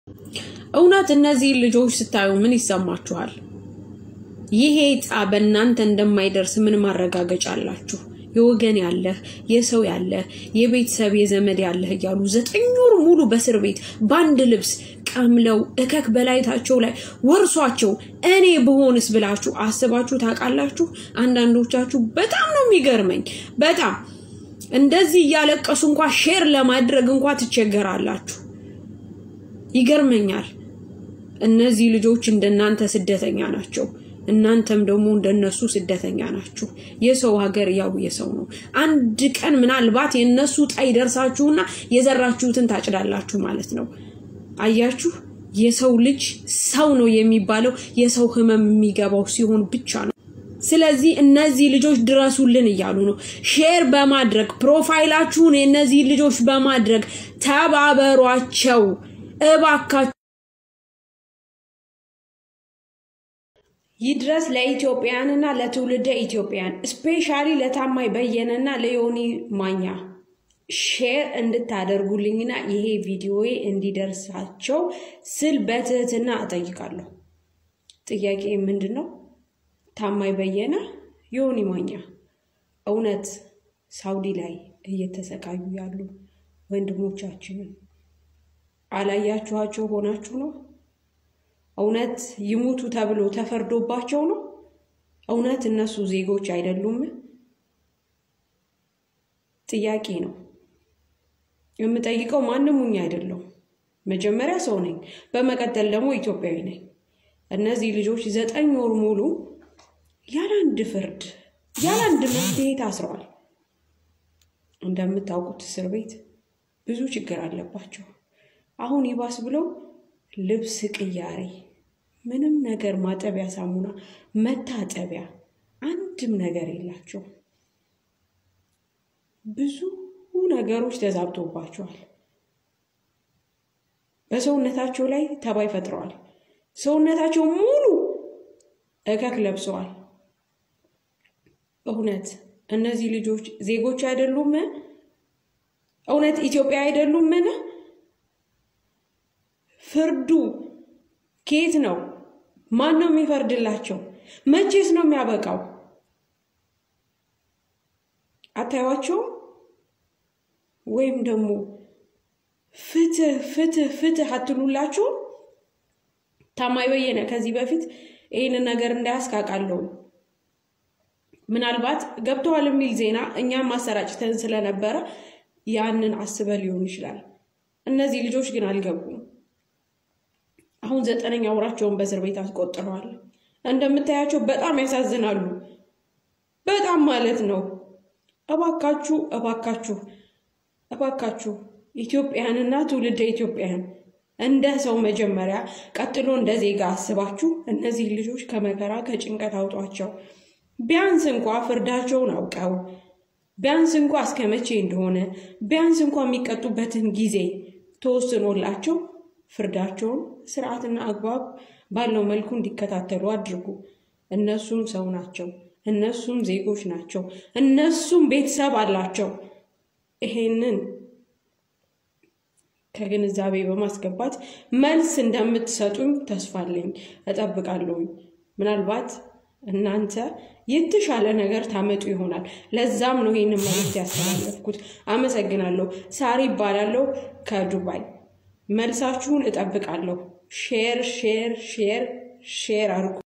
እውነት እነዚህ ልጆች ስታዩ ምን ይሰማችኋል? ይሄ ዕጣ በእናንተ እንደማይደርስ ምን ማረጋገጫ አላችሁ? የወገን ያለህ የሰው ያለህ የቤተሰብ የዘመድ ያለህ እያሉ ዘጠኝ ወር ሙሉ በእስር ቤት በአንድ ልብስ ቀምለው እከክ በላይታቸው ላይ ወርሷቸው እኔ ብሆንስ ብላችሁ አስባችሁ ታውቃላችሁ? አንዳንዶቻችሁ በጣም ነው የሚገርመኝ። በጣም እንደዚህ እያለቀሱ እንኳ ሼር ለማድረግ እንኳ ትቸገራላችሁ። ይገርመኛል። እነዚህ ልጆች እንደናንተ ስደተኛ ናቸው። እናንተም ደግሞ እንደነሱ ስደተኛ ናችሁ። የሰው ሀገር ያው የሰው ነው። አንድ ቀን ምናልባት የነሱ ዕጣ ይደርሳችሁና የዘራችሁትን ታጭዳላችሁ ማለት ነው። አያችሁ፣ የሰው ልጅ ሰው ነው የሚባለው የሰው ሕመም የሚገባው ሲሆን ብቻ ነው። ስለዚህ እነዚህ ልጆች ድረሱልን እያሉ ነው። ሼር በማድረግ ፕሮፋይላችሁን የእነዚህ ልጆች በማድረግ ተባበሯቸው እባካችሁ። ይድረስ ለኢትዮጵያውያንና ለትውልደ ኢትዮጵያን ስፔሻሊ ለታማኝ በየነና ለዮኒ ማኛ ሼር እንድታደርጉልኝና ይሄ ቪዲዮዬ እንዲደርሳቸው ስል በትህትና እጠይቃለሁ። ጥያቄ ምንድን ነው? ታማኝ በየነ፣ ዮኒ ማኛ እውነት ሳውዲ ላይ እየተሰቃዩ ያሉ ወንድሞቻችንን አላያችኋቸው ሆናችሁ ነው? እውነት ይሙቱ ተብሎ ተፈርዶባቸው ነው? እውነት እነሱ ዜጎች አይደሉም? ጥያቄ ነው የምጠይቀው። ማንም ሁኝ አይደለሁም። መጀመሪያ ሰው ነኝ፣ በመቀጠል ደግሞ ኢትዮጵያዊ ነኝ። እነዚህ ልጆች ዘጠኝ ወር ሙሉ ያለ አንድ ፍርድ ያለ አንድ መፍትሄ ታስረዋል። እንደምታውቁት እስር ቤት ብዙ ችግር አለባቸው። አሁን ይባስ ብለው ልብስ ቅያሬ፣ ምንም ነገር ማጠቢያ ሳሙና፣ መታጠቢያ አንድም ነገር የላቸው። ብዙ ነገሮች ተዛብቶባቸዋል። በሰውነታቸው ላይ ተባይ ፈጥረዋል። ሰውነታቸው ሙሉ እከክ ለብሰዋል። እውነት እነዚህ ልጆች ዜጎች አይደሉም? እውነት ኢትዮጵያ አይደሉምን? ፍርዱ ከየት ነው? ማን ነው የሚፈርድላቸው? መቼስ ነው የሚያበቃው? አታዩዋቸውም? ወይም ደግሞ ፍትህ ፍትህ ፍትህ አትሉላቸው? ታማኝ በየነ ከዚህ በፊት ይህንን ነገር እንዳያስቃቃለሁ ምናልባት ገብተዋል የሚል ዜና እኛም ማሰራጭተን ስለነበረ ያንን አስበ ሊሆን ይችላል። እነዚህ ልጆች ግን አልገቡም። አሁን ዘጠነኛ ወራቸውን በእስር ቤት አስቆጥረዋል። እንደምታያቸው በጣም ያሳዝናሉ። በጣም ማለት ነው። እባካችሁ እባካችሁ እባካችሁ ኢትዮጵያንና ትውልደ ኢትዮጵያን እንደ ሰው መጀመሪያ ቀጥሎ እንደ ዜጋ አስባችሁ እነዚህ ልጆች ከመከራ ከጭንቀት አውጧቸው። ቢያንስ እንኳ ፍርዳቸውን አውቀው ቢያንስ እንኳ እስከ መቼ እንደሆነ ቢያንስ እንኳ የሚቀጡበትን ጊዜ ተወስኖላቸው ፍርዳቸውን ስርዓትና አግባብ ባለው መልኩ እንዲከታተሉ አድርጉ። እነሱም ሰው ናቸው። እነሱም ዜጎች ናቸው። እነሱም ቤተሰብ አላቸው። ይሄንን ከግንዛቤ በማስገባት መልስ እንደምትሰጡኝ ተስፋ አለኝ፣ እጠብቃለሁኝ። ምናልባት እናንተ የተሻለ ነገር ታመጡ ይሆናል። ለዛም ነው ይህንን መልዕክት ያስተላለፍኩት። አመሰግናለሁ። ሳሪ ይባላለሁ ከዱባይ። መልሳችሁን እጠብቃለሁ። ሼር ሼር ሼር ሼር አድርጉ።